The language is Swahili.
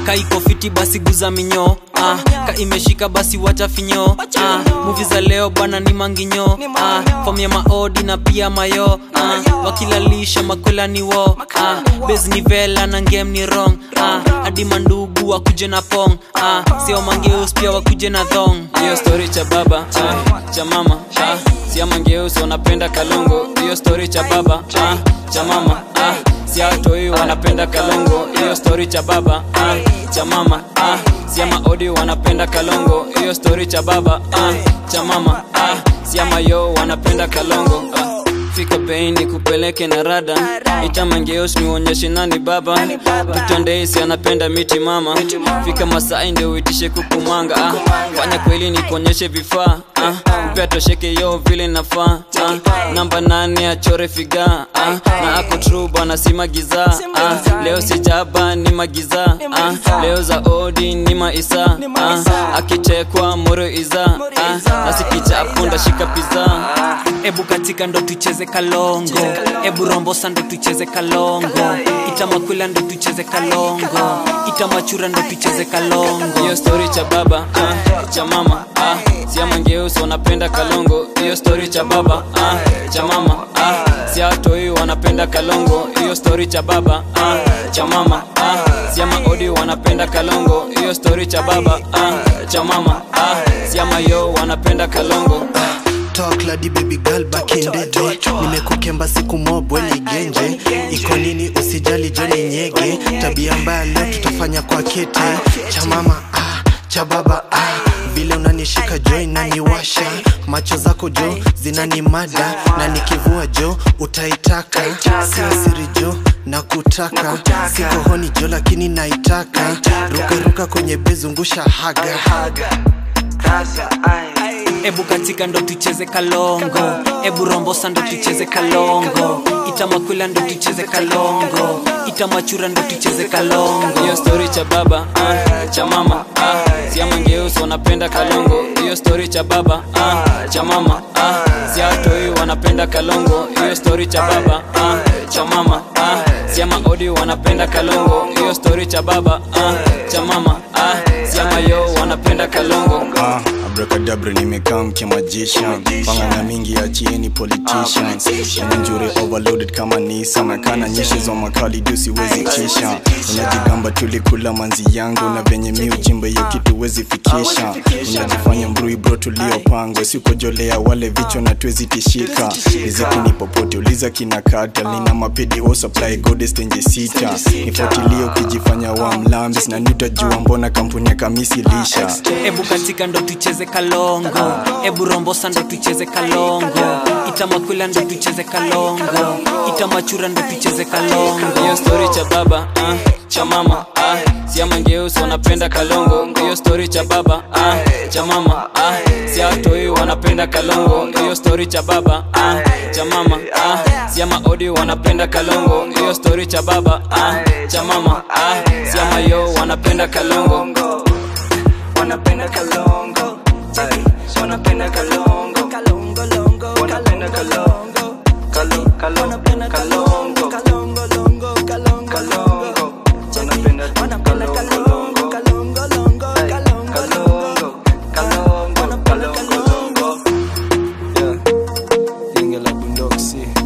kaiko fiti basi guza minyo ah, ka imeshika basi wacha finyo ah, muvi za leo bana ni manginyo ah, fom ya maodi na pia mayo ah, wakilalisha makwela ni wo ah, bes ni vela na ngem ni rong ah, hadi mandugu wakuje na pong ah, sio mangeus pia wakuje na thong hiyo story cha baba ah, cha mama ah, sia mangeus wanapenda kalongo hiyo story cha baba ah, cha mama ah, sia watoi wanapenda kalongo hiyo story cha baba ah, cha mama ah, sia maodi wanapenda kalongo hiyo story cha baba ah, cha mama ah, sia mayo wanapenda kalongo ah. fika bei ni kupeleke na rada itamangeos niuonyeshe nani baba tutondeisi anapenda miti mama fika masai ndio uitishe kukumanga ah. fanya kweli ni kuonyeshe vifaa ah. upea tosheke yo vile nafaa ah. namba nane achore figa ah. na ako tru bwana si magiza ah. leo sijaba ni magiza ah. leo za odi ni maisa ah. akichekwa moro iza ah. nasikichapo ndashika piza ebu katika ndo tucheze kalongo ebu rombosa ndo tucheze kalongo itamakwila ndo tucheze kalongo itamachura ndo tucheze kalongo hiyo story cha baba ah, cha mama ah, sia mangeus wanapenda kalongo hiyo story cha baba ah, cha mama ah, sia watoi wanapenda kalongo hiyo story cha baba ah, cha mama ah, sia maodi wanapenda kalongo hiyo story cha baba ah, cha mama ah, sia mayo wanapenda kalongo Talk lady baby girl back in the day nimekukemba siku mobwe ni genje iko nini usijali joni nyege tabia mbaya leo tutafanya kwa kete cha mama ah, cha baba ah. vile unanishika jo inaniwasha macho zako jo zinanimada na nikivua jo utaitaka sio siri jo na kutaka siko honi jo lakini naitaka rukaruka kwenye bezungusha haga ebu katika ndo tucheze kalongo ebu rombosa ndo tucheze kalongo itamakwila ndo tucheze kalongo itamachura ndo tucheze kalongo hiyo story cha baba ah, cha mama ah, sia mangeus wanapenda kalongo hiyo story cha baba ah, cha mama ah, sia watoi wanapenda kalongo hiyo story cha baba ah, cha mama ah, sia maodi wanapenda kalongo hiyo story cha baba ah, cha mama ah, sia mayo wanapenda kalongo Ah, abracadabra nimekaa mkimagician pangana mingi achieni politicians njure overloaded kama nisa na kana nyishi za makali juu siwezi tisha unajigamba tulikula manzi yangu na venye mi uchimba hiyo kitu wezi fikisha unajifanya mbrui bro tuliopangwa sikojolea wale vichwa na tuwezi tishika riziki ni popote uliza kina kata nina mapedi o supply goddess tenje sita nifuatilie ukijifanya wa mlambis na nitajua mbona kampuni ya kamisi lisha ebu katika ndo tucheze kalongo ebu rombosa ndo tucheze kalongo itamakwila ndo tucheze kalongo itamachura ndo tucheze kalongo hiyo story cha baba ah, cha mama ah, sia mangeus wanapenda kalongo hiyo story cha baba ah, cha mama ah, sia watoi wanapenda kalongo hiyo story cha baba ah, cha mama ah, sia maodi wanapenda kalongo hiyo story cha baba ah, cha mama ah, sia mayo wanapenda kalongo wanapenda kalongo Ay, wanapenda kalongo kalongo longo wanapenda kalongo kalongo kalongo kalongo kalongo longo kalongo kalongo wanapenda wanapenda kalongo kalongo longo kalongo kalongo kalongo kalongo kalongo yeah Linga la bundoksi